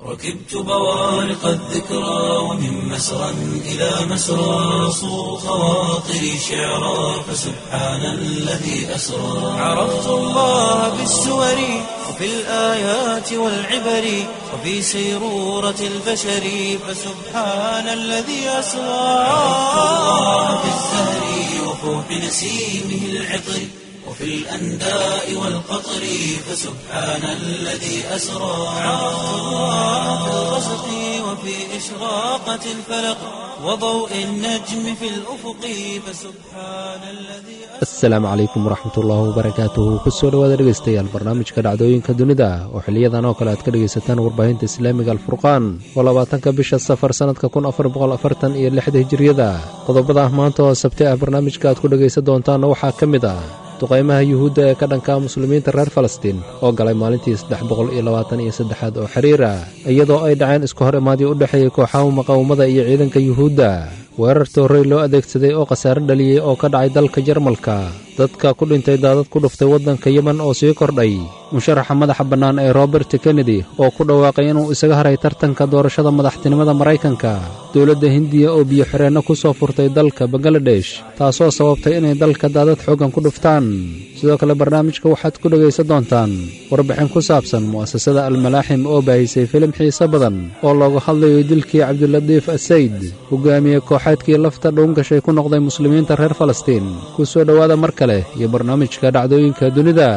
ركبت بوارق الذكرى ومن مسرى إلى مسرى صو خواطري شعرا فسبحان الذي أسرى عرفت الله بالسور وفي الآيات والعبر وفي سيرورة البشر فسبحان الذي أسرى عرفت الله بالزهر وفوح نسيمه العطر وفي الأنداء والقطر فسبحان الذي أسرى عرفت الله في الغسق وفي إشراقة الفلق وضوء النجم في الأفق فسبحان الذي asalaamu calaykum waraxmatullaahi wabarakaatuhu kusoo dhowaada dhegaystayaal barnaamijka dhacdooyinka dunida oo xiliyadan oo kale aad ka dhegaysataan warbaahinta islaamiga alfurqaan oo labaatanka bisha safar sannadka kun afar boqol afartan iyo lixda hijiriyada qodobada maanta oo sabti ah barnaamijka aad ku dhegaysan doontaanna waxaa ka mid ah duqaymaha yuhuudda ee ka dhanka muslimiinta reer falastiin oo galay maalintii saddex boqol iyo labaatan iyo saddexaad oo xiriira iyadoo ay dhaceen isku hor imaadii u dhexeeyey kooxaha muqaawamada iyo ciidanka yuhuudda weerar toorrey loo adeegsaday oo khasaare dhaliyey oo ka dhacay dalka jarmalka dadka ku dhintay daadad ku dhuftay waddanka yemen oo sii kordhay musharaxa madaxa bannaan ee robert kennedy oo ku dhawaaqay inuu isaga haray tartanka doorashada madaxtinimada maraykanka dowladda hindiya oo biyo xireenno ku soo furtay dalka bangaladesh taasoo sababtay inay dalka daadad xooggan ku dhuftaan sidoo kale barnaamijka waxaad ku dhegaysan doontaan warbixin ku saabsan mu'asasada almalaaxim oo baahisay filim xiise badan oo looga hadlayo dilkii cabdilatiif asayd hogaamiye kooxeedkii lafta dhuungashay ku noqday muslimiinta reer falastiin ku soo dhowaada mar kale iyo barnaamijka dhacdooyinka dunida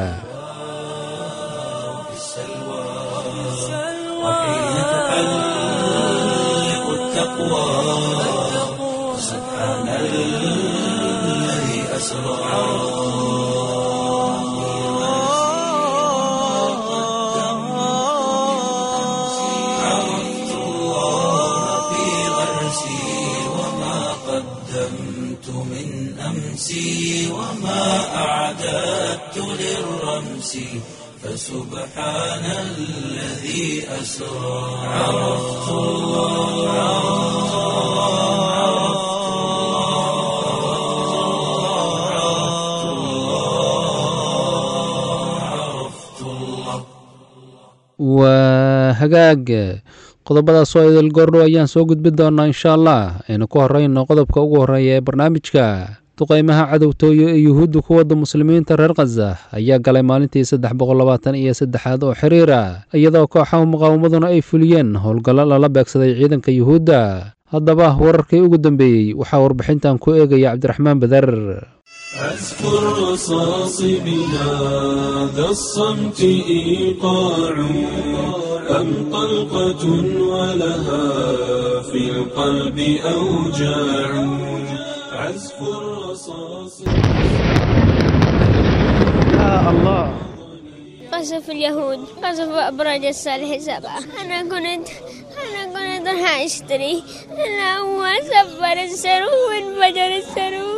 في السلوى وحين تحلق التقوى سبحان الذي أسرى عرفت الله في غرسي وما قدمت من أمسي وما أعددت للرمس فسبحان الذي أسرى عرفت الله عرفت الله عرفت الله waa hagaag qodobadaas oo idil goordhow ayaan soo gudbin doonaa insha allah aynu ku horrayno qodobka ugu horreeya ee barnaamijka duqaymaha cadowtooyo ee yuhuudda ku wadda muslimiinta reer khaza ayaa galay maalintii saddex boqol labaatan iyo saddexaad oo xiriira iyadoo kooxaha muqaawamaduna ay fuliyeen howlgallo lala beegsaday ciidanka yuhuudda haddaba wararkii ugu dambeeyey waxaa warbixintan ku eegaya cabdiraxmaan badar أذكر رصاص بهذا الصمت إيقاع أم طلقة ولها في القلب أوجاع عزف الرصاص قصف اليهود قصف أبراج الصالح سبعة أنا كنت أنا كنت راح أشتري أنا أول سفر السرو وانفجر السرو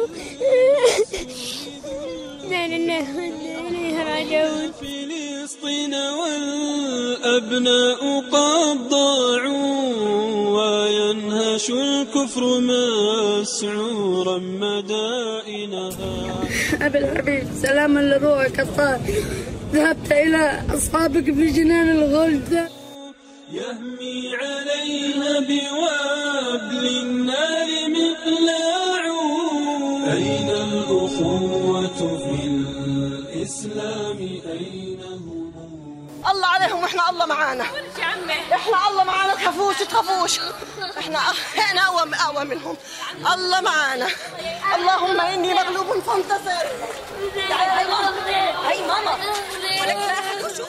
لا لله وإنا إليه راجعون فلسطين والأبناء قد ضاعوا وينهش الكفر مسعورا مدائنها أبي الحبيب سلاما لروحك الطاهر ذهبت إلى أصحابك في جنان الغلد يهمي عليها بوابل النار مقلاع أين الأخوة في الإسلام أين هم الله عليهم واحنا الله معانا احنا الله معانا تخافوش تخافوش احنا احنا اقوى اقوى منهم الله معانا اللهم اني مغلوب فانتصر تعالي هاي ماما هاي ماما ولك لا أحد يشوف.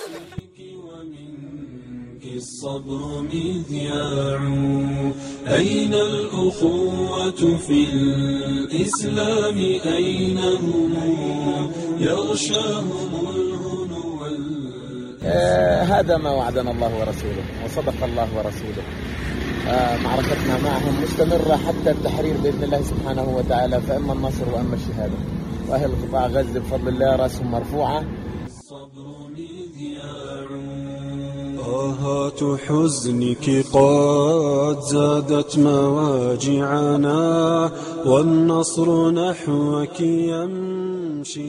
ومنك الصبر مذياع أين الأخوة في الإسلام أين هم يغشاهم الهنو وال- آه، هذا ما وعدنا الله ورسوله وصدق الله ورسوله آه، معركتنا معهم مستمرة حتى التحرير بإذن الله سبحانه وتعالى فإما النصر وإما الشهادة وأهل قطاع غزة بفضل الله رأسهم مرفوعة الصبر مذياع طاهات حزنك قد زادت مواجعنا والنصر نحوك يمشي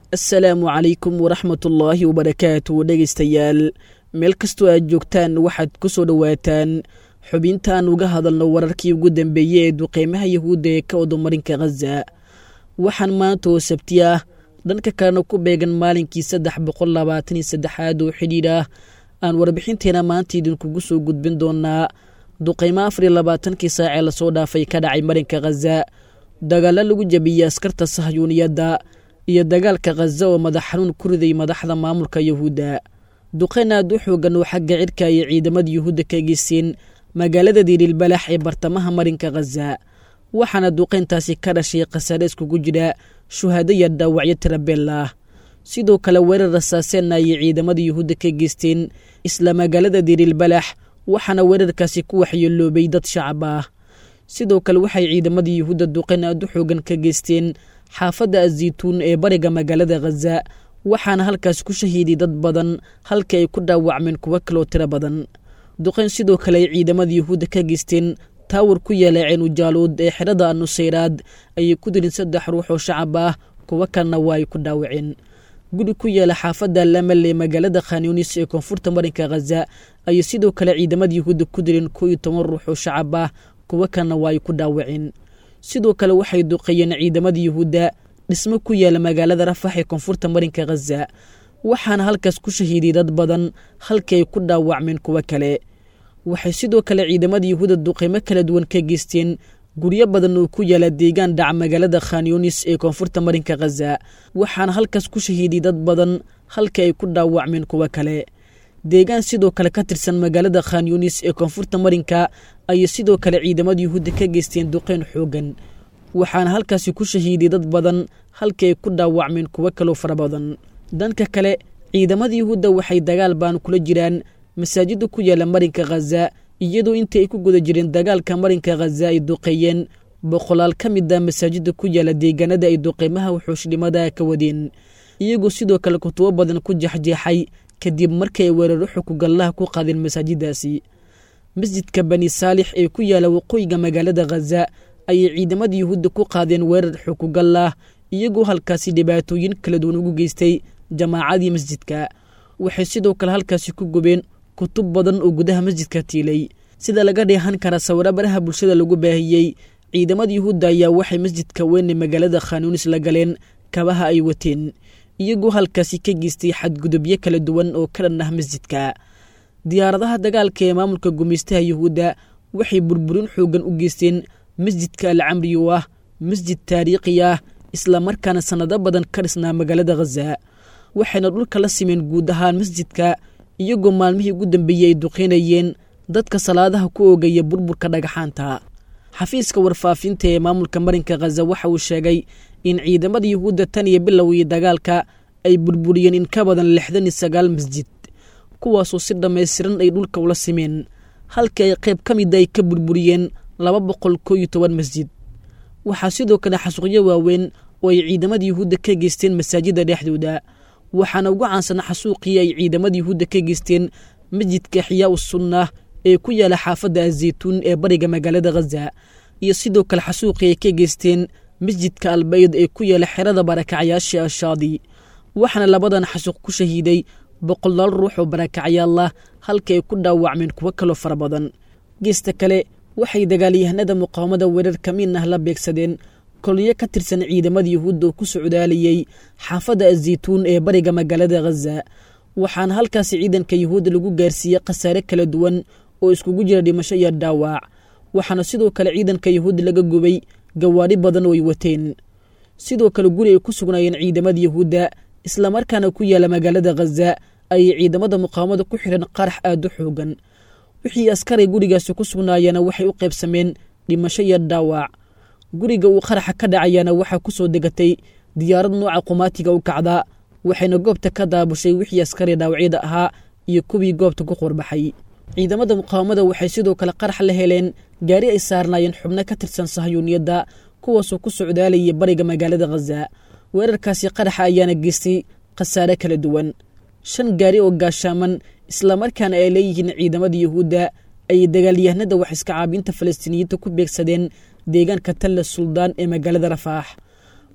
assalaamu calaykum waraxmatullaahi wabarakaatu dhegaystayaal meel kastoo aad joogtaan waxaad ku soo dhowaataan xubintaan uga hadalno wararkii ugu dambeeyey ee duqeymaha yahuudda ee ka wadomarinka khaza waxaan maanta oo sabti ah dhanka kalena ku beegan maalinkii saddex boqol labaatan iyo saddexaad oo xidhiidh ah aan warbixinteena maanta idinkugu soo gudbin doonaa duqeymo afar iyo labaatankii saacee lasoo dhaafay ka dhacay marinka khaza dagaalo lagu jabiyey askarta sahyuuniyadda iyo dagaalka khaza oo madax xanuun ku riday madaxda maamulka yahuudda duqeyn aad u xoogan oo xagga cidhka iyo ciidamada yuhuudda ka geysteen magaalada diililbalax ee bartamaha marinka khaza waxaana duqeyntaasi ka dhashay khasaare iskugu jira shuhaado iyo dhaawacyo tirabeel ah sidoo kale weerar rasaaseenna ayay ciidamada yuhuudda ka geysteen isla magaalada diililbalax waxaana weerarkaasi ku waxyeeloobay dad shacab ah sidoo kale waxay ciidamada yuhuudda duqeyn aad u xoogan ka geysteen xaafadda azaytuun ee bariga magaalada khaza waxaana halkaas ku shahiiday dad badan halka ay ku dhaawacmeen kuwo kaloo tiro badan duqeyn sidoo kale ay ciidamada yuhuudda ka geysteen taawar ku yaala ceenujaaluud ee xerada anusayraad ayay ku dirin saddex ruux oo shacab ah kuwo kalena waa ay ku dhaawaceen guri ku yaala xaafadda lamal ee magaalada khanyunis ee koonfurta marinka khaza ayay sidoo kale ciidamada yuhuudda ku dileen koo iyo toban ruux oo shacab ah kuwo kalena waa ay ku dhaawaceen sidoo kale waxay duqeeyeen ciidamada yuhuudda dhismo ku yaala magaalada rafax ee koonfurta marinka khaza waxaana halkaas ku shahiiday dad badan halkii ay ku dhaawacmeen kuwo kale waxay sidoo kale ciidamada yuhuudda duqeymo kala duwan ka geysteen guryo badan oo ku yaala deegaan dhaca magaalada khanyunis ee koonfurta marinka khaza waxaana halkaas ku shahiiday dad badan halkii ay ku dhaawacmeen kuwo kale deegaan sidoo kale ka tirsan magaalada khanyunis ee koonfurta marinka ayay sidoo kale ciidamada yuhuudda ka geysteen duqeyn xoogan waxaana halkaasi ku shahiiday dad badan halkii ay ku dhaawacmeen kuwo kaloo fara badan dhanka kale ciidamada yuhuudda waxay dagaal baan kula jiraan masaajida ku yaala marinka khaza iyadoo intii ay ku guda jireen dagaalka marinka khaza ay duqeeyeen boqolaal ka mid a masaajida ku yaala deegaanada ay duqeymaha wuxuushnimada ka wadeen iyagoo sidoo kale kutubo badan ku jexjeexay kadib markii ay weeraro xukugallaha ku qaadeen masaajidaasi masjidka bani saalix ee ku yaala waqooyiga magaalada khaza ayay ciidamada yuhuudda ku qaadeen weerar xukugallah iyagoo halkaasi dhibaatooyin kala duwan ugu geystay jamaacadii masjidka waxay sidoo kale halkaasi ku gubeen kutub badan oo gudaha masjidka tiilay sida laga dheehan kara sawiro baraha bulshada lagu baahiyey ciidamada yuhuudda ayaa waxay masjidka weyn ee magaalada khanuunis la galeen kabaha ay wateen iyagoo halkaasi ka geystay xadgudubyo kala duwan oo ka dhan ah masjidka diyaaradaha dagaalka ee maamulka gumaystaha yuhuudda waxay burburin xoogan u geysteen masjidka al camri oo ah masjid taariikhi ah islamarkaana sannado badan ka dhisnaa magaalada khaza waxayna dhulka la simeen guud ahaan masjidka iyagoo maalmihii ugu dambeeyey ay duqeynayeen dadka salaadaha ku oogaya burburka dhagaxaanta xafiiska warfaafinta ee maamulka marinka khaza waxa uu sheegay in ciidamada yuhuudda tan iyo bilowgii dagaalka ay burburiyeen in ka badan lixdan iyo sagaal masjid kuwaasoo si dhammaystiran ay dhulka ula simeen halkii ay qayb ka mida ay ka burburiyeen laba boqol koo iyo toban masjid waxaa sidoo kale xasuuqyo waaweyn oo ay ciidamada yuhuudda ka geysteen masaajidda dhexdooda waxaana ugu caansana xasuuqii ay ciidamada yuhuudda ka geysteen masjidka xiyaa u sunnah ee ku yaala xaafadda azaytuun ee bariga magaalada khaza iyo sidoo kale xasuuqii ay ka geysteen masjidka albayd ee ku yaala xerada barakacyaasha ashaadi waxaana labadan xasuuq ku shahiiday boqolaal ruux oo barakacyaal ah halka ay ku dhaawacmeen kuwo kaloo fara badan geesta kale waxay dagaalyahanada muqaawamada weerar kamiin ah la beegsadeen kolonyo ka tirsan ciidamada yuhuudda oo ku socdaalayey xaafadda azaytuun ee bariga magaalada khaza waxaana halkaasi ciidanka yuhuudda lagu gaarsiiyey khasaare kala duwan oo iskugu jira dhimasho iyo dhaawac waxaana sidoo kale ciidanka yuhuudda laga gubay gawaadhi badan oo ay wateen sidoo kale guri ay ku sugnaayeen ciidamada yuhuudda islamarkaana ku yaala magaalada khaza ayay ciidamada muqaawamada ku xidhan qarax aada u xoogan wixii askaray gurigaasi ku sugnaayana waxay u qaybsameen dhimasho iyo dhaawac guriga uu qaraxa ka dhacayaana waxaa ku soo degatay diyaarad nooca qumaatiga u kacda waxayna goobta ka daabushay wixii askari dhaawacyada ahaa iyo kuwii goobta ku qorbaxay ciidamada muqaawamada waxay sidoo kale qarax la heleen gaari ay saarnaayeen xubno ka tirsan sahyuuniyadda kuwaasoo ku socdaalayay bariga magaalada khaza weerarkaasi qaraxa ayaana geystay khasaare kala duwan shan gaari oo gaashaaman islamarkaana ay leeyihiin ciidamada yuhuudda ayay dagaalyahanada wax iska caabinta falastiiniyiinta ku beegsadeen deegaanka talla suldaan ee magaalada rafaax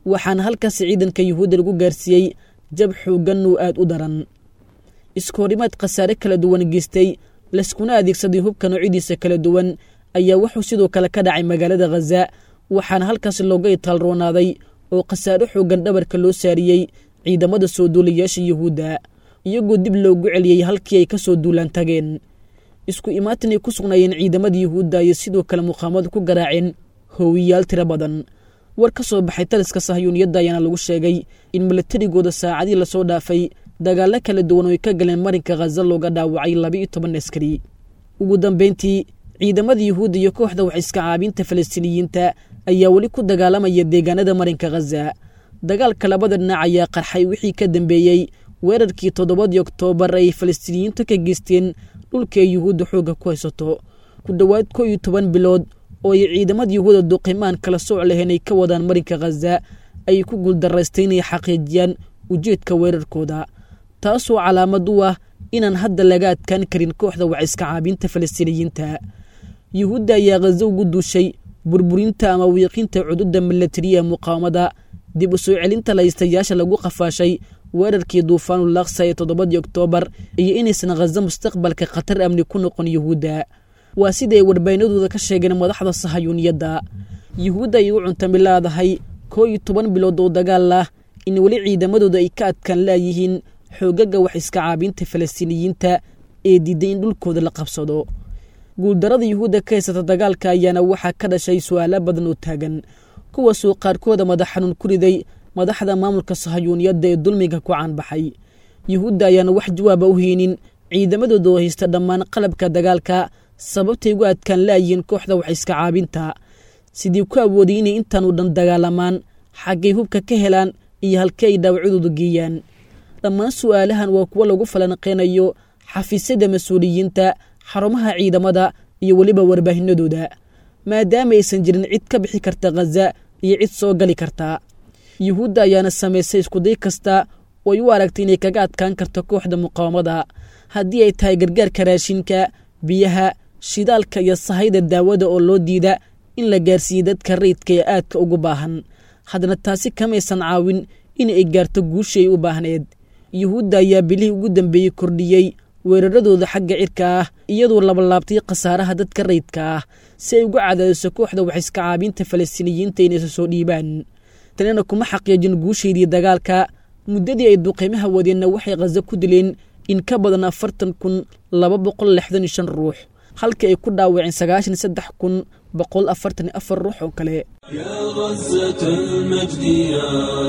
waxaana halkaasi ciidanka yuhuudda lagu gaarsiiyey jab xooggan oo aad u daran iskoorimaad khasaare kala duwan geystay layskuna adeegsaday hubka noocyadiisa kala duwan ayaa wuxuu sidoo kale ka dhacay magaalada khaza waxaana halkaasi looga itaalroonaaday oo khasaare xooggan dhabarka loo saariyey ciidamada soo duulayaasha yuhuudda iyagoo dib loogu celiyey halkii ay ka soo duulaan tageen isku imaatin ay ku sugnaayeen ciidamada yuhuudda ayay sidoo kale muqaamadu ku garaaceen hoowiyaal tiro badan war ka soo baxay taliska sahyuuniyadda ayaana lagu sheegay in milatarigooda saacadii lasoo dhaafay dagaallo kala duwan oo ay ka galeen marinka khaza looga dhaawacay laba-iyo toban askari ugu dambeyntii ciidamada yuhuudda iyo kooxda wax iska caabinta falastiiniyiinta ayaa weli ku dagaalamaya deegaanada marinka khaza dagaalka labada dhinac ayaa qarxay wixii ka dambeeyey weerarkii toddobadii oktoobar ay falastiiniyiintu ka geysteen dhulka ay yuhuudda xoogga ku haysato ku dhowaad koo iyo toban bilood oo ay ciidamada yuhuudda duqimaan kala sooc lahayn ay ka wadaan marinka khaza ayay ku guuldarraystay inay xaqiijiyaan ujeedka weerarkooda taasoo calaamad u ah inaan hadda laga adkaan karin kooxda wax iska caabinta falastiiniyiinta yuhuudda ayaa khaza ugu duushay burburinta ama wiiqinta cududda milatariya muqaawamada dib u soo celinta laystayaasha lagu qafaashay weerarkii duufaanul laksa ee toddobadii oktoobar iyo inaysan khaza mustaqbalka khatar amni ku noqon yuhuudda waa sida ay warbaynadooda ka sheegeen madaxda sahayuuniyadda yuhuudda ay u cuntami laadahay koo iyo toban bilood oo dagaal ah in weli ciidamadooda ay ka adkaan laayihiin xoogaga wax iska caabinta falastiiniyiinta ee diiday in dhulkooda la qabsado guuldarada yuhuudda ka haysata dagaalka ayaana waxaa ka dhashay su-aalo badan oo taagan kuwaasoo qaarkooda madax xanuun ku riday madaxda maamulka sahayuuniyadda ee dulmiga ku caanbaxay yuhuudda ayaana wax jawaaba u heynin ciidamadooda oo haysta dhammaan qalabka dagaalka sababtay ugu adkaan laayihiin kooxda wax iska caabinta sidii ku awooday inay intaanu dhan dagaalamaan xaggay hubka ka helaan iyo halkii ay dhaawacyadooda geeyaan dhammaan su'aalahan waa kuwo lagu falanqeynayo xafiisyada mas-uuliyiinta xarumaha ciidamada iyo weliba warbaahinadooda maadaama aysan jirin cid ka bixi karta khaza iyo cid soo gali karta yuhuudda ayaana samaysay iskuday kasta oo ay u aragtay inay kaga adkaan karto kooxda muqaawamada haddii ay tahay gargaarka raashinka biyaha shidaalka iyo sahayda daawada oo loo diida in la gaarsiiyey dadka rayidka ee aadka ugu baahan haddana taasi kamaysan caawin in ay gaarto guushii ay u baahneed yuhuudda ayaa bilihii ugu dambeeyey kordhiyey weeraradooda xagga cirka ah iyadoo labalaabtay khasaaraha dadka rayidka ah si ay uga cadaadiso kooxda wax iska caabinta falastiiniyiinta inaysa soo dhiibaan tanina kuma xaqiijin guushaydii dagaalka muddadii ay duqeymaha wadeenna waxay khaza ku dileen in ka badan afartan kun laba boqol lixdan iyo shan ruux halkii ay ku dhaawaceen sagaashan saddex kun boqol afartan iyo afar ruux oo kale يا غزة المجد يا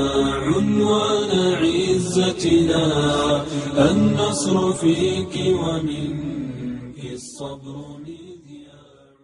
عنوان عزتنا النصر فيك ومنك الصبر مذياع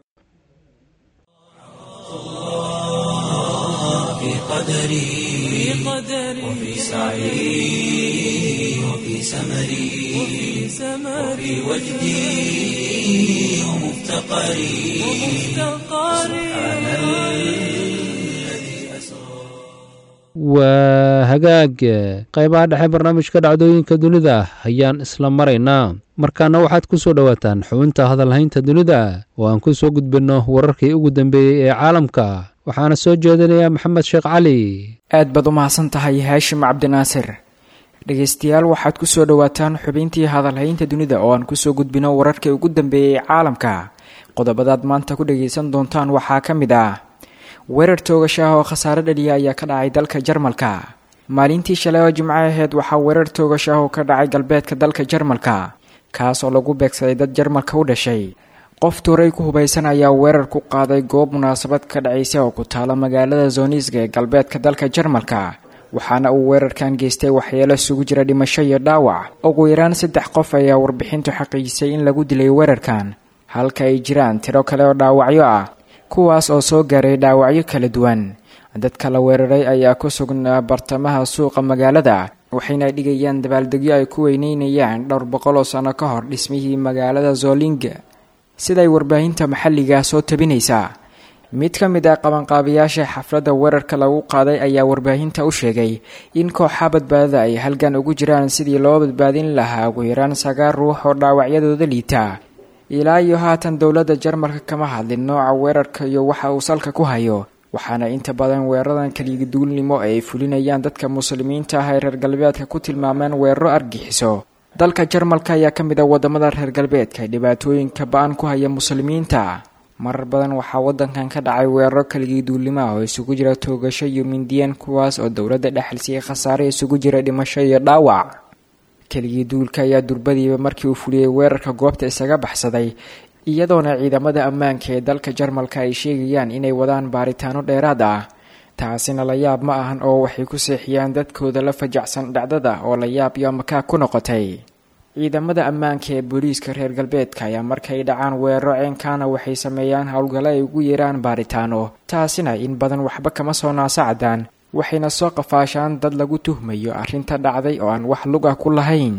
في قدري وفي سعي وفي سمري وفي وجدي ومفتقري سبحان الذي أسرى waa hagaag qaybaha dhexe barnaamijka dhacdooyinka dunida ayaan isla maraynaa markaana waxaad ku soo dhowaataan xubinta hadalhaynta dunida oo aan ku soo gudbinno wararkii ugu dambeeyey ee caalamka waxaana soo jeedinayaa maxamed sheekh cali aad baad u mahadsan tahay haashim cabdinaasir dhegaystayaal waxaad ku soo dhowaataan xubintii hadalhaynta dunida oo aan kusoo gudbino wararkii ugu dambeeyey caalamka qodobadaad maanta ku dhagaysan doontaan waxaa ka mid ah weerar toogasho ah oo khasaare dhaliya ayaa ka dhacay dalka jarmalka maalintii shalay oo jimco aheyd waxaa weerar toogasho ah oo ka dhacay galbeedka dalka jarmalka kaas oo lagu beegsaday dad jarmalka u dhashay qof tuuray ku hubaysan ayaa weerar ku qaaday goob munaasabad ka dhacaysa oo ku taala magaalada zoniisga ee galbeedka dalka jarmalka waxaana uu weerarkan geystay waxyeelo isugu jira dhimasho iyo dhaawac ugu yaraan saddex qof ayaa warbixintu xaqiijisay in lagu dilay weerarkan halka ay jiraan tiro kale oo dhaawacyo ah kuwaas oo soo gaaray dhaawacyo kala duwan dadka la weeraray ayaa ku sugnaa bartamaha suuqa magaalada waxayna dhigayaan dabaaldegyo ay ku weyneynayaan dhowr boqol oo sano ka hor dhismihii magaalada zolinga siday warbaahinta maxalliga soo tabinaysaa mid ka mid ah qabanqaabayaasha xafladda weerarka lagu qaaday ayaa warbaahinta u sheegay in kooxa badbaadada ay halgan ugu jiraan sidii loo badbaadin lahaa ugu yaraan sagaal ruux oo dhaawacyadooda liita ilaa iyo haatan dowladda jarmalka kama hadlin nooca weerarka iyo waxa uu salka ku hayo waxaana inta badan weeraradan keliyaduulnimo ay fulinayaan dadka muslimiinta ah ay reer galbeedka ku tilmaameen weeraro argixiso dalka jarmalka ayaa ka mid a wadamada reer galbeedka ee dhibaatooyinka ba-an ku haya muslimiinta marar badan waxaa wadankan ka dhacay weeraro keliyaduulnimo ah oo isugu jira toogasho iyo mindiyeen kuwaas oo dowladda dhexalsiiyey khasaare isugu jira dhimasho iyo dhaawac keligii duulka ayaa durbadiiba markii uu fuliyey weerarka goobta isaga baxsaday iyadoona ciidamada ammaanka ee dalka jarmalka ay sheegayaan inay wadaan baaritaano dheeraad ah taasina la yaab ma ahan oo waxay ku seexiyaan dadkooda la fajacsan dhacdada oo la yaab iyo makaag ku noqotay ciidamada ammaanka ee booliiska reer galbeedka ayaa markay dhacaan weeraro ceenkaana waxay sameeyaan howlgalo ay ugu yeeraan baaritaano taasina in badan waxba kama soo naasacdaan waxayna soo qafaashaan dad lagu tuhmayo arrinta dhacday oo aan wax lug ah ku lahayn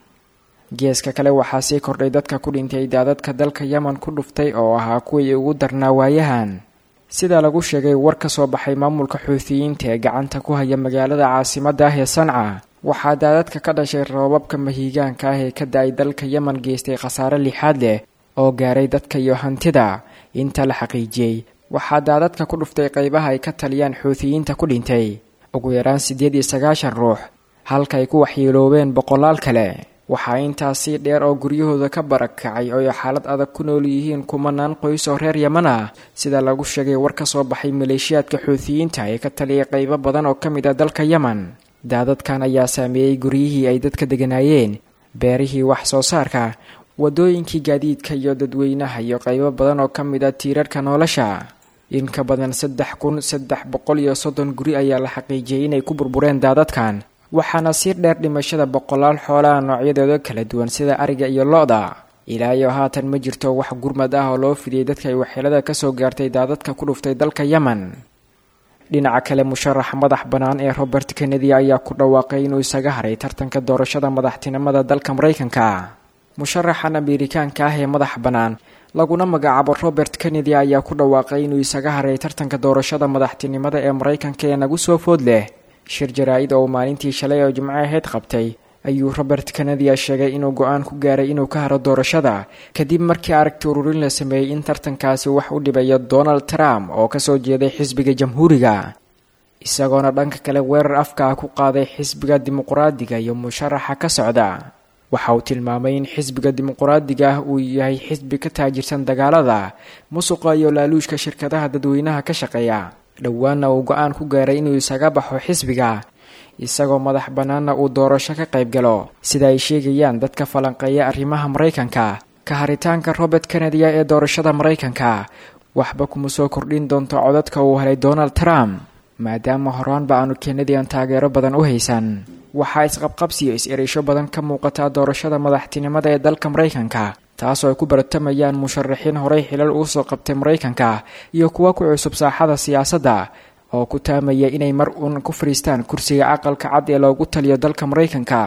geeska kale waxaa sii kordhay dadka ku dhintay daadadka dalka yemen ku dhuftay oo ahaa kuwii ugu darnaa waayahan sida lagu sheegay war ka soo baxay maamulka xuutiyiinta ee gacanta ku haya magaalada caasimadda ah ee sanca waxaa daadadka ka dhashay roobabka mahiigaanka ah ee ka da-ay dalka yemen geystay khasaare lixaad leh oo gaaray dadka iyo hantida inta la xaqiijiyey waxaa daadadka ku dhuftay qaybaha ay ka taliyaan xuutiyiinta ku dhintay ugu yaraan siddeed iyo sagaashan ruux halka ay ku waxyeeloobeen boqolaal kale waxaa intaasii dheer oo guryahooda ka barakacay oo ay xaalad adag ku nool yihiin kumanaan qoys oo reer yeman ah sida lagu sheegay war ka soo baxay maleeshiyaadka xuutiyiinta ee ka taliyay qaybo badan oo ka mid ah dalka yemen daadadkan ayaa saameeyey guryihii ay dadka deganaayeen beerihii wax soo saarka wadooyinkii gaadiidka iyo dadweynaha iyo qaybo badan oo ka mid ah tiirarka nolosha in ka badan saddex kun saddex boqol iyo soddon guri ayaa la xaqiijiyey inay ku burbureen daadadkan waxaana sii dheer dhimashada boqolaal xoolaha noocyadooda kala duwan sida ariga iyo lo-da ilaa iyo haatan ma jirto wax gurmad ah oo loo fidiyey dadka ay waxyeelada kasoo gaartay daadadka ku dhuftay dalka yemen dhinaca kale musharax madax bannaan ee robert kennedy ayaa ku dhawaaqay inuu isaga haray tartanka doorashada madaxtinimada dalka maraykanka musharaxan ameerikaanka ah ee madax bannaan laguna magacaabo robert kennedy ayaa ku dhawaaqay inuu isaga haray tartanka doorashada madaxtinimada ee maraykanka ee nagu soo food leh shir jaraa-id oo maalintii shalay oo jimco aheyd qabtay ayuu robert kennedy sheegay inuu go-aan ku gaaray inuu ka haro doorashada kadib markii aragti ururin la sameeyey in tartankaasi wax u dhibayo donald trump oo kasoo jeeday xisbiga jamhuuriga isagoona dhanka kale weerar afka ah ku qaaday xisbiga dimuquraadiga iyo musharaxa ka socda waxa uu tilmaamay in xisbiga dimuquraadiga ah uu yahay xisbi ka taajirsan dagaalada musuqa iyo laaluushka shirkadaha dadweynaha ka shaqeeya dhowaanna uu go-aan ku gaaray inuu isaga baxo xisbiga isagoo madax bannaanna uu doorasho ka qayb galo sida ay sheegayaan dadka falanqeeya arrimaha maraykanka ka haritaanka robert kennedya ee doorashada maraykanka waxba kuma soo kordhin doonto codadka uu helay donald trump maadaama horaanba aanu kennedyan taageero badan u haysan waxaa isqabqabsiyo is-ereysho badan ka muuqataa doorashada madaxtinimada ee dalka maraykanka taasoo ay ku baratamayaan musharaxiin horey xilal ugu soo qabtay maraykanka iyo kuwa ku cusub saaxada siyaasadda oo ku taamaya inay mar uun ku fadhiistaan kursiga aqalka cad ee loogu taliyo dalka maraykanka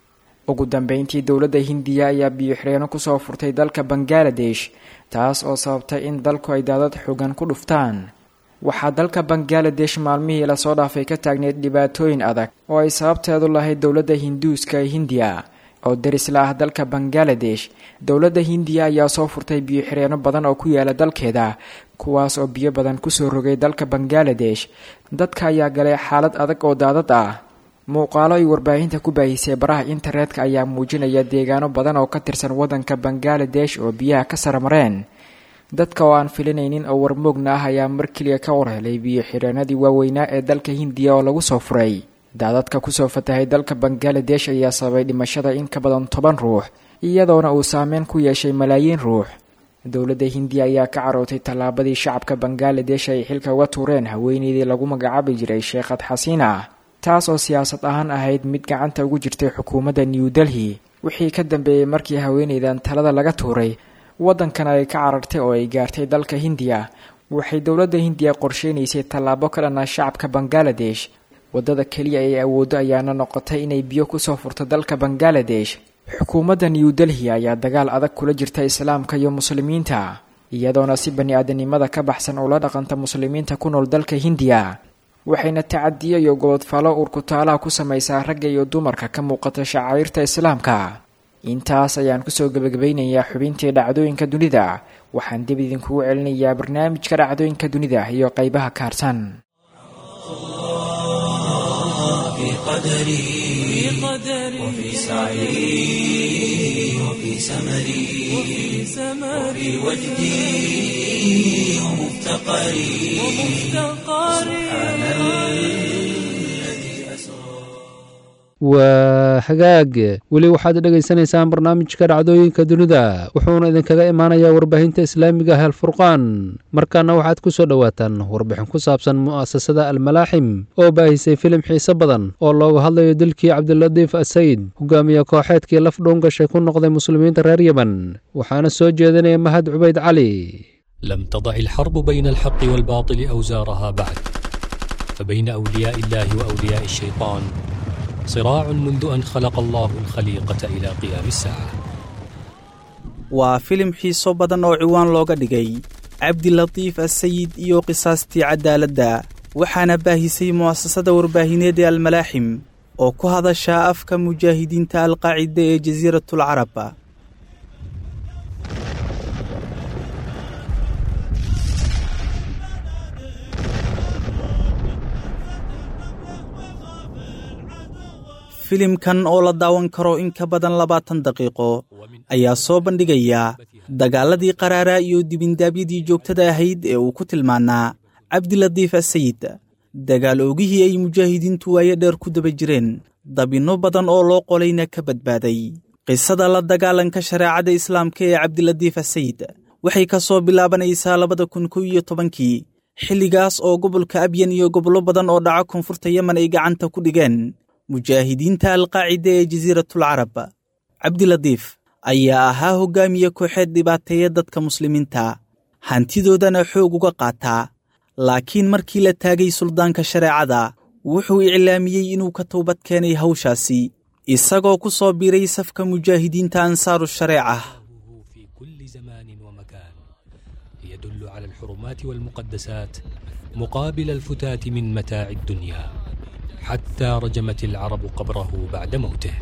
ugu dambeyntii dowladda hindiya ayaa biyo-xireenno kusoo furtay dalka bangaladesh taas oo sababtay in dalku ay daadad xoogan ku dhuftaan waxaa dalka bangaladesh maalmihii lasoo dhaafay ka taagneyd dhibaatooyin adag oo ay sababteedu lahayd dowladda hinduuska ee hindiya oo darisla ah dalka bangaladesh dowladda hindiya ayaa soo furtay biyo-xireenno badan oo ku yaala dalkeeda kuwaas oo biyo badan kusoo rogay dalka bangaladesh dadka ayaa galay xaalad adag oo daadad ah muuqaalo ay warbaahinta ku baahisay baraha internetka ayaa muujinaya deegaano badan oo ka tirsan waddanka bangaladesh oo biyaha ka saramareen dadka oo aan filinaynin oo warmoogna ah ayaa mar keliya ka warhelay biyo-xireenadii waaweynaa ee dalka hindiya oo lagu soo furay daadadka kusoo fatahay dalka bangaladesh ayaa sababay dhimashada in ka badan toban ruux iyadoona uu saameyn ku yeeshay malaayiin ruux dowladda hindiya ayaa ka carootay tallaabadii shacabka bangaladesh ay xilka uga tuureen haweeneydii lagu magacaabi jiray sheekhad xasiina taas oo siyaasad ahaan ahayd mid gacanta ugu jirtay xukuumadda new delhi wixii ka dambeeyey markii haweeneydan talada laga tuuray waddankan ay ka carartay oo ay gaartay dalka hindiya waxay dowladda hindiya qorsheynaysay tallaabo ka dhan ah shacabka bangaladesh waddada keliya ay awooddo ayaana noqotay inay biyo kusoo furto dalka bangaladesh xukuumadda new delhi ayaa dagaal adag kula jirta islaamka iyo muslimiinta iyadoona si bani aadanimada ka baxsan ula dhaqanta muslimiinta ku nool dalka hindiya waxayna tacadiyo iyo gobodfalo urkutaalaha ku samaysaa ragga iyo dumarka ka muuqata shacairta islaamka intaas ayaan kusoo gebagabaynayaa xubintii dhacdooyinka dunida waxaan dib idinkugu celinayaa barnaamijka dhacdooyinka dunida iyo qeybaha ka harsan في قدري وفي سعي وفي سمري وفي وجدي ومفتقري سبحان الذي أسرى waa hagaag weli waxaad dhegaysanaysaan barnaamijka dhacdooyinka dunida wuxuuna idinkaga imaanayaa warbaahinta islaamiga ah alfurqaan markaana waxaad ku soo dhowaataan warbixin ku saabsan mu'asasada almalaaxim oo baahisay filim xiise badan oo looga hadlayo dilkii cabdilatiif asayid hogaamiye kooxeedkii laf dhuun gashay ku noqday muslimiinta reer yemen waxaana soo jeedinaya mahad cubayd cali لم تضع الحرب بين الحق والباطل أوزارها بعد فبين أولياء الله وأولياء الشيطان صراع منذ أن خلق الله الخليقة إلى قيام الساعة waa filim xiiso badan oo ciwaan looga dhigay cabdilatiif asayid iyo qisaastii cadaaladda waxaana baahisay mu'asasada warbaahineed ee almalaaxim oo ku hadashaa afka mujaahidiinta alqaacida ee jasiiratul carab filimkan oo la daawan karo in ka badan labaatan daqiiqo ayaa soo bandhigaya dagaaladii qaraaraa iyo dibindaabyadii joogtada ahayd ee uu ku tilmaanaa cabdilatiif asayid dagaal oogihii ay mujaahidiintu waayo dheer ku daba jireen dabinno badan oo loo qolayna ka badbaaday qisada la dagaalanka shareecada islaamka ee cabdilatiif asayid waxay ka soo bilaabanaysaa labada kun kow iyo tobankii xilligaas oo gobolka abyan iyo gobollo badan oo dhaca koonfurta yemen ay gacanta ku dhigeen mujaahidiinta alqaacida ee jasiiratul carab cabdilatiif ayaa ahaa hoggaamiye kooxeed dhibaateeya dadka muslimiinta hantidoodana xoog uga qaataa laakiin markii la taagay suldaanka shareecada wuxuu iclaamiyey inuu ka towbad keenay hawshaasi isagoo ku soo biiray safka mujaahidiinta ansaaru shareeca في كل زمان ومكان يدل على الحرمات والمقدسات مقابل الفتات من متاع الدنيا حتى رجمت العرب قبره بعد موته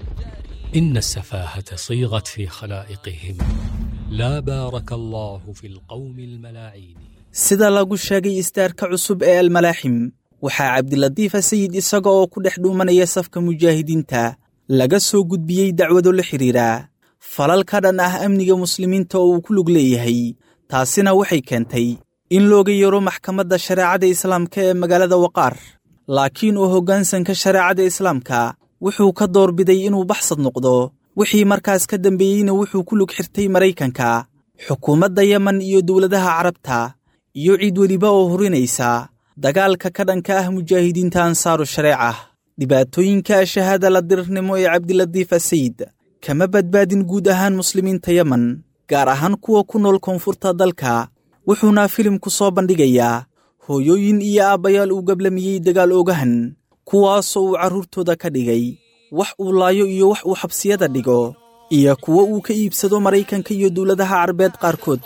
إن السفاهة صيغت في خلائقهم لا بارك الله في القوم الملاعين sida lagu sheegay istaarka cusub ee almalaaxim waxaa cabdilatiif asayid isaga oo ku dhex dhuumanaya safka mujaahidiinta laga soo gudbiyey dacwado la xidhiira falal ka dhan ah amniga muslimiinta oo uu ku lug leeyahay taasina waxay keentay in looga yeero maxkamadda shareecada islaamka ee magaalada waqaar laakiin uu hoggaansanka shareecada islaamka wuxuu ka doorbiday inuu baxsad noqdo wixii markaas ka dambeeyeyna wuxuu ku lug xirtay maraykanka xukuumadda yemen iyo dowladaha carabta iyo cid weliba oo hurinaysa dagaalka ka dhanka ah mujaahidiinta ansaaru shareeca dhibaatooyinka shahaada la dirirnimo ee cabdilatiif asayid kama badbaadin guud ahaan muslimiinta yemen gaar ahaan kuwa ku nool koonfurta dalka wuxuuna filimku soo bandhigayaa hooyooyin iyo aabbayaal uu gablamiyey dagaal oogahan kuwaasoo uu carruurtooda ka dhigay wax uu laayo iyo wax uu xabsiyada dhigo iyo kuwo uu ka iibsado maraykanka iyo dowladaha carabeed qaarkood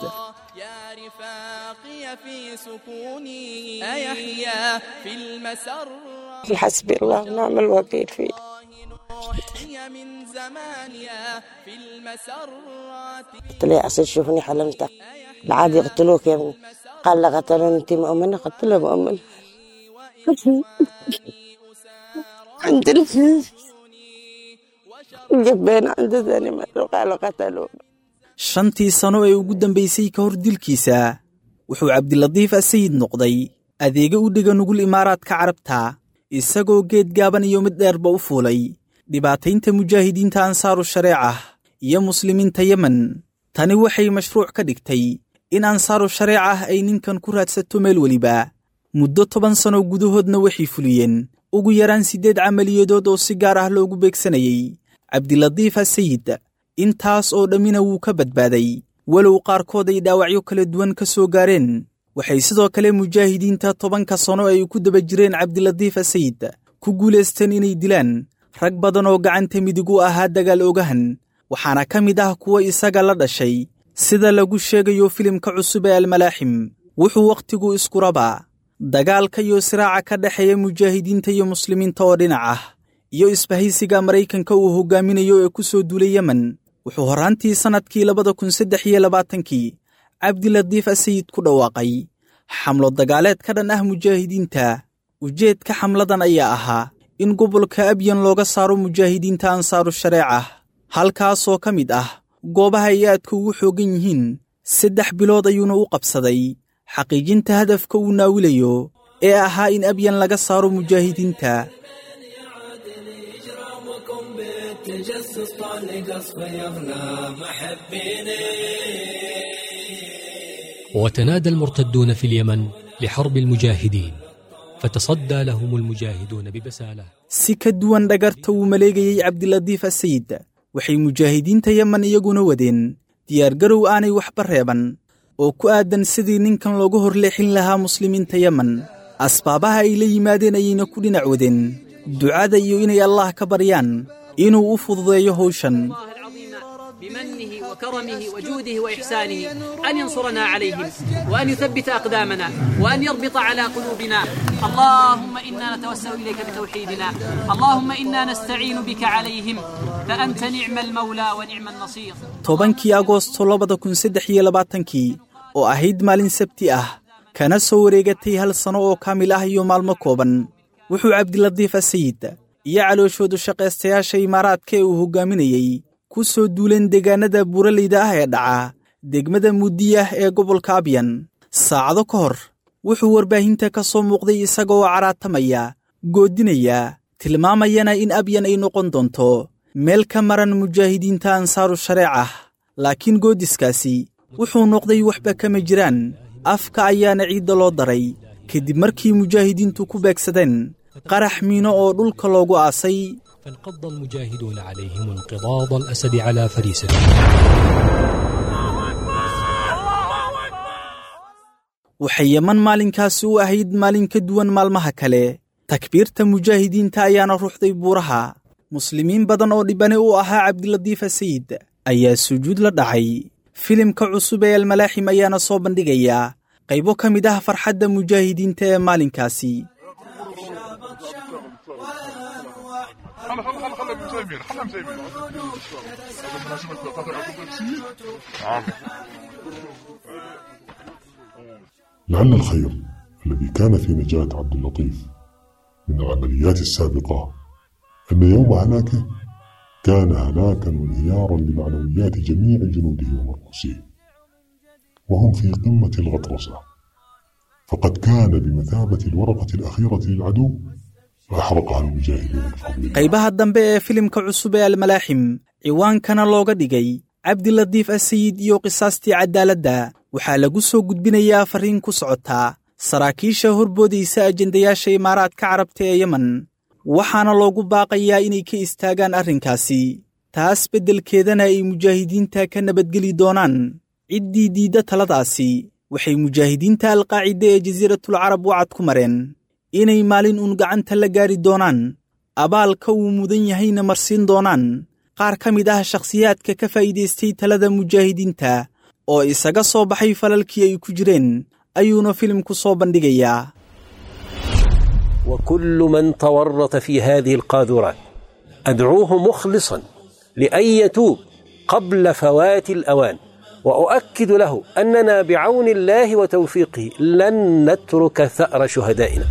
حسبي الله ونعم الوكيل فيه قلت له يا أصل شوفني حلمتك العادي يقتلوك يا ابني قال لا قتلوني انت مؤمنة قلت له مؤمنة عند ال- جبين عند ثاني مرة قالوا قتلوه shantii sano ee ugu dambaysay ka hor dilkiisa wuxuu cabdilatiif asayid noqday adeega u dhiga nugul imaaraadka carabta isagoo geed gaaban iyo mid dheerba u fuulay dhibaataynta mujaahidiinta ansaaru shareeca iyo muslimiinta yemen tani waxay mashruuc ka dhigtay in ansaaru shareecah ay ninkan ku raadsato meel weliba muddo toban sano gudahoodna waxay fuliyeen ugu yaraan siddeed camaliyadood oo si gaar ah loogu beegsanayey cabdilatiif asayid intaas oo dhammina wuu ka badbaaday walow qaarkood ay dhaawacyo kala duwan ka soo gaareen waxay sidoo kale mujaahidiinta tobanka sano ay ku daba jireen cabdilatiif asayid ku guulaysteen inay dilaan rag badan oo gacanta midig u ahaa dagaal ogahan waxaana ka mid ah kuwa isaga la dhashay sida lagu sheegayo filimka cusub ee almalaaxim wuxuu wakhtigu isku rabaa dagaalka iyo siraaca ka dhexeeya mujaahidiinta iyo muslimiinta oo dhinac ah iyo isbahaysiga maraykanka uu hoggaaminayo ee ku soo duulay yemen wuxuu horraantii sannadkii labada kun saddex iyo labaatankii cabdilatiif asayid ku dhawaaqay xamlo dagaaleed ka dhan ah mujaahidiinta ujeedka xamladan ayaa ahaa in gobolka abyan looga saaro mujaahidiinta ansaaru shareeca halkaasoo ka mid ah goobaha ay aadka ugu xooggan yihiin saddex bilood ayuuna u qabsaday xaqiijinta hadafka uu naawilayo ee ahaa in abyan laga saaro mujaahidiinta وتنادى المرتدون في اليمن لحرب المجاهدين فتصدى لهم المجاهدون ببسالة si ka duwan dhagarta uu maleegayey cabdilatiif asayid waxay mujaahidiinta yemen iyaguna wadeen diyaargarow aanay waxba reeban oo ku aadan sidii ninkan looga horleexin lahaa muslimiinta yemen asbaabaha ay la yimaadeen ayayna ku dhinac wadeen ducada iyo inay allaah ka baryaan inuu u fududeeyo howshan بمنه وكرمه وجوده وإحسانه أن ينصرنا عليهم وأن يثبت أقدامنا وأن يربط على قلوبنا اللهم إنا نتوسل إليك بتوحيدنا اللهم إنا نستعين بك عليهم فأنت نعم المولى ونعم النصير tobankii agoosto labada kun saddex iyo labaatankii oo ahayd maalin sabti ah kana soo wareegatay hal sano oo kaamil ah iyo maalmo kooban wuxuu cabdilatiif asayid iyo calooshoodu shaqaystayaasha imaaraadka ee uu hoggaaminayey ku soo duuleen deegaanada buuraleyda ah ee dhaca degmada muudiyah ee gobolka abyan saacado ka hor wuxuu warbaahinta ka soo muuqday isaga oo caraatamaya goodinaya tilmaamayana in abyan ay noqon doonto meel ka maran mujaahidiinta ansaaru shareecah laakiin goodiskaasi wuxuu noqday waxba kama jiraan afka ayaana ciidda loo daray kadib markii mujaahidiintu ku beegsadeen qarax miino oo dhulka loogu aasay فانقض المجاهدون عليهم انقضاض الأسد على فريسته waxay yeman maalinkaasi u ahayd maalin ka duwan maalmaha kale takbiirta mujaahidiinta ayaana ruuxday buuraha muslimiin badan oo dhibane u ahaa cabdilatiif asayid ayaa sujuud la dhacay filimka cusub ee almalaaxim ayaana soo bandhigaya qaybo ka mid ah farxadda mujaahidiinta ee maalinkaasi لعل الخير الذي كان في نجاة عبد اللطيف من العمليات السابقة أن يوم هلاكه كان هلاكا وانهيارا لمعنويات جميع جنوده ومرؤوسه وهم في قمة الغطرسة فقد كان بمثابة الورقة الأخيرة للعدو فأحرقها المجاهدون بفضل qaybaha dambe ee filimka cusub ee almalaaxim ciwaankana looga dhigay cabdilatiif asayid iyo qisaastii cadaaladda waxaa lagu soo gudbinayaa farriin ku socotaa saraakiisha horboodaysa ajendayaasha imaaraadka carabta ee yemen waxaana loogu baaqayaa inay ka istaagaan arrinkaasi taas beddelkeedana ay mujaahidiinta ka nabadgeli doonaan ciddii diidda taladaasi waxay mujaahidiinta alqaacida ee jasiiratul carab wacad ku mareen inay maalin uun gacanta la gaari doonaan abaalka uu mudan yahayna marsiin doonaan qaar ka mid ah shakhsiyaadka ka faa'iidaystay talada mujaahidiinta oo isaga soo baxay falalkii ay ku jireen ayuuna filimku soo bandhigayaa وكل من تورط في هذه القاذورات أدعوه مخلصا لأن يتوب قبل فوات الأوان وأؤكد له أننا بعون الله وتوفيقه لن نترك ثأر شهدائنا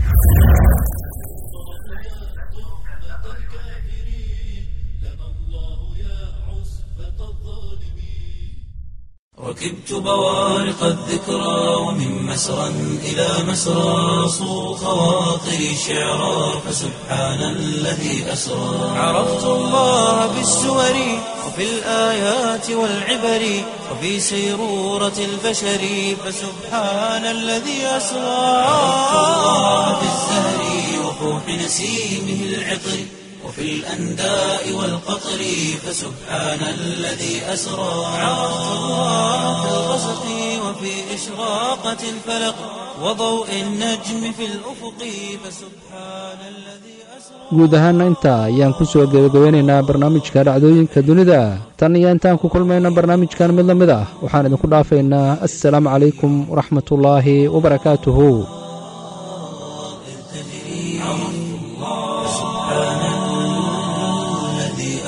ركبت بوارق الذكرى ومن مسرى إلى مسرى صو خواطري شعرا فسبحان الذي أسرى عرفت الله بالسور وفي الآيات والعبر وفي سيرورة البشر فسبحان الذي أسرى عرفت الله بالزهر وفوح نسيمه العطر وفي الأنداء والقطر فسبحان الذي أسرى عرفت الله في الغسق وفي إشراقة الفلق وضوء النجم في الأفق فسبحان الذي guud ahaana intaa ayaan ku soo gebagabeynaynaa barnaamijka dhacdooyinka dunida tan iyo intaan ku kulmayna barnaamijkan mid la mid ah waxaan idinku dhaafaynaa assalaamu calaykum waraxmatullaahi wabarakaatuhu سبحان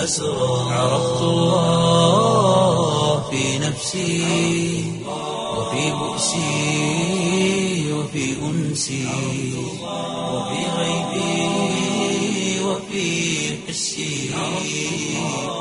أسرى عرفت الله في نفسي وفي بؤسي وفي أنسي وفي غيبي وفي حسي